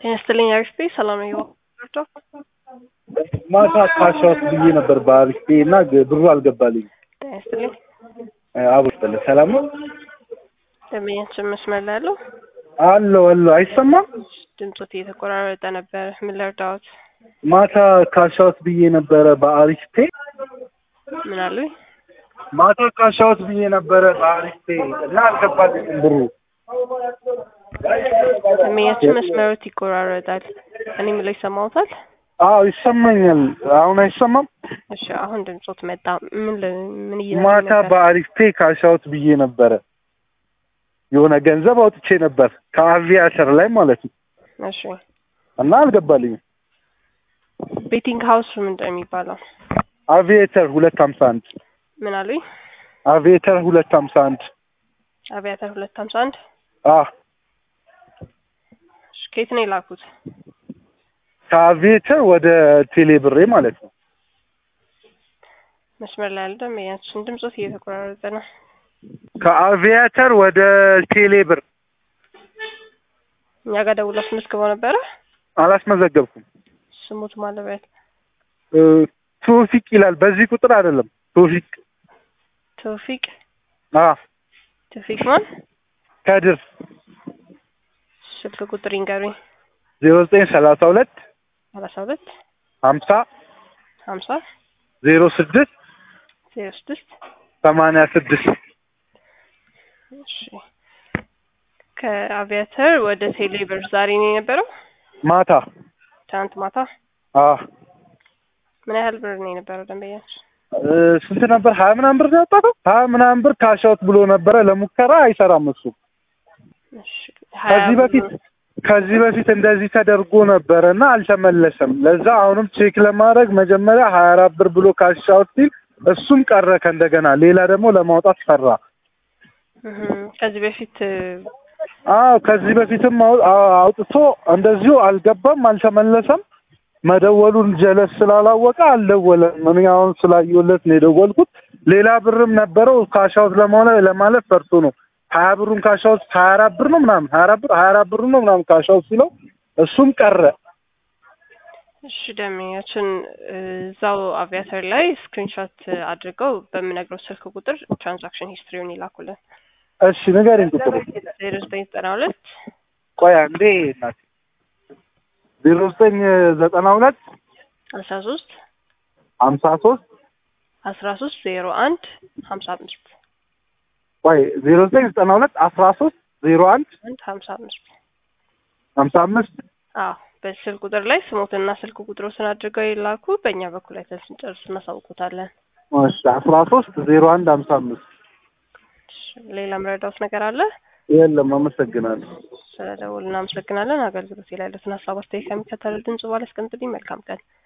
ጤና ይስጥልኝ አሪፍ ቤ ሰላም ነው ይወርዶ ማታ ካሻውት ብዬ ነበር በአሪፍ ቤ እና ግ- ብሩ አልገባልኝ። ጤና ይስጥልኝ አቡ ስጥልህ ሰላም ነው ደንበኛችን መስመር ላይ ያለው አለው አለው አይሰማም። ድምፆት እየተቆራረጠ ነበር። ምን ልርዳዎት? ማታ ካሻውት ብዬ ነበረ በአሪፍ ፔ ምን አሉኝ? ማታ ካሻውት ብዬ ነበረ በአሪፍ ፔ እና አልገባልኝም ብሩ። ደንበኛችን መስመሮት ይቆራረጣል። እኔ ምለው ይሰማዎታል? አዎ ይሰማኛል። አሁን አይሰማም። እሺ አሁን ድምፆት መጣ። ምን ል- ምን እየነገረኝ ማታ ነበር? በአሪፍ ፔ ካሻውት ብዬ ነበረ የሆነ ገንዘብ አውጥቼ ነበር ከአቪያተር ላይ ማለት ነው እሺ እና አልገባልኝም። ቤቲንግ ሀውስ ምንድን ነው የሚባለው? አቪዬተር ሁለት ሀምሳ አንድ ምን አሉኝ? አቪዬተር ሁለት ሀምሳ አንድ አብያተር ሁለት ሀምሳ አንድ አ እሺ ከየት ነው የላኩት? ከአቪዬተር ወደ ቴሌ ብሬ ማለት ነው። መስመር ላይ ያለ ደንበኛችን ድምፆት እየተቆራረጠ ነው። ከአቪያተር ወደ ቴሌ ብር እኛ ጋር ደውላ አስመዝግበው ነበረ። አላስመዘገብኩም። ስሙት ማለበት እ፣ ቶፊቅ ይላል። በዚህ ቁጥር አይደለም ቶፊቅ ተውፊቅ አ ተውፊቅ ማን? ከድር ስልክ ቁጥር ይንገሩኝ። ዜሮ ዘጠኝ ሰላሳ ሁለት ሰላሳ ሁለት ሀምሳ ሀምሳ ዜሮ ስድስት ዜሮ ስድስት ሰማንያ ስድስት እሺ ከአቪያተር ወደ ቴሌብር ዛሬ ነው የነበረው? ማታ ትናንት ማታ አ ምን ያህል ብር ነው የነበረው ደንበኛችን? እ፣ ስንት ነበር? ሀያ ምናምን ብር ነው ያወጣው። ሀያ ምናምን ብር ካሻውት ብሎ ነበረ። ለሙከራ አይሰራም እሱ። እሺ ሀያ ከዚህ በፊት ከዚህ በፊት እንደዚህ ተደርጎ ነበረ እና አልተመለሰም። ለዛ አሁንም ቼክ ለማድረግ መጀመሪያ ሀያ አራት ብር ብሎ ካሻውት ሲል እሱም ቀረ ከእንደገና ሌላ ደግሞ ለማውጣት ፈራ። እህ፣ ከዚህ በፊት እ፣ አዎ ከዚህ በፊትም አው- አው- አውጥቶ እንደዚሁ አልገባም፣ አልተመለሰም። መደወሉን ጀለስ ስላላወቀ አልደወለም። እኔ አሁን ስላየሁለት ነው የደወልኩት። ሌላ ብርም ነበረው ካሻውት ለማለት ለማለት ፈርቶ ነው። ሀያ ብሩን ካሻውት ሀያ አራት ብር ነው ምናምን ሀያ አራት ብር ሀያ አራት ብር ነው ምናምን ካሻውት ሲለው እሱም ቀረ። እሺ ደንበኛችን እ፣ እዛው አቪያተር ላይ ስክሪንሾት አድርገው በምነግረው ስልክ ቁጥር ትራንዛክሽን ሂስትሪውን ይላኩልን። እሺ ንገሪኝ ቁጥሩ። ዜሮ ዘጠኝ ዘጠና ሁለት ቆይ አንዴ እናቴ ዜሮ ዘጠኝ ዘጠና ሁለት አስራ ሶስት ሀምሳ ሶስት አስራ ሶስት ዜሮ አንድ ሀምሳ አምስት ቆይ ዜሮ ዘጠኝ ዘጠና ሁለት አስራ ሶስት ዜሮ አንድ አንድ ሀምሳ አምስት ሀምሳ አምስት አዎ በዚህ ስልክ ቁጥር ላይ ስሞትና ስልክ ቁጥሮትን አድርገው ይላኩ። በእኛ በኩል አይተን ስንጨርስ እናሳውቁታለን። እሺ አስራ ሶስት ዜሮ አንድ ሀምሳ አምስት እሺ፣ ሌላ ምረዳውት ነገር አለ? የለም አመሰግናለሁ ስለ ደውል እናመሰግናለን። አገልግሎት ላይ ያሉትን ሀሳብ አስተያየት ከሚከተለው ድምጽ በኋላ አስቀምጡልኝ። መልካም ቀን።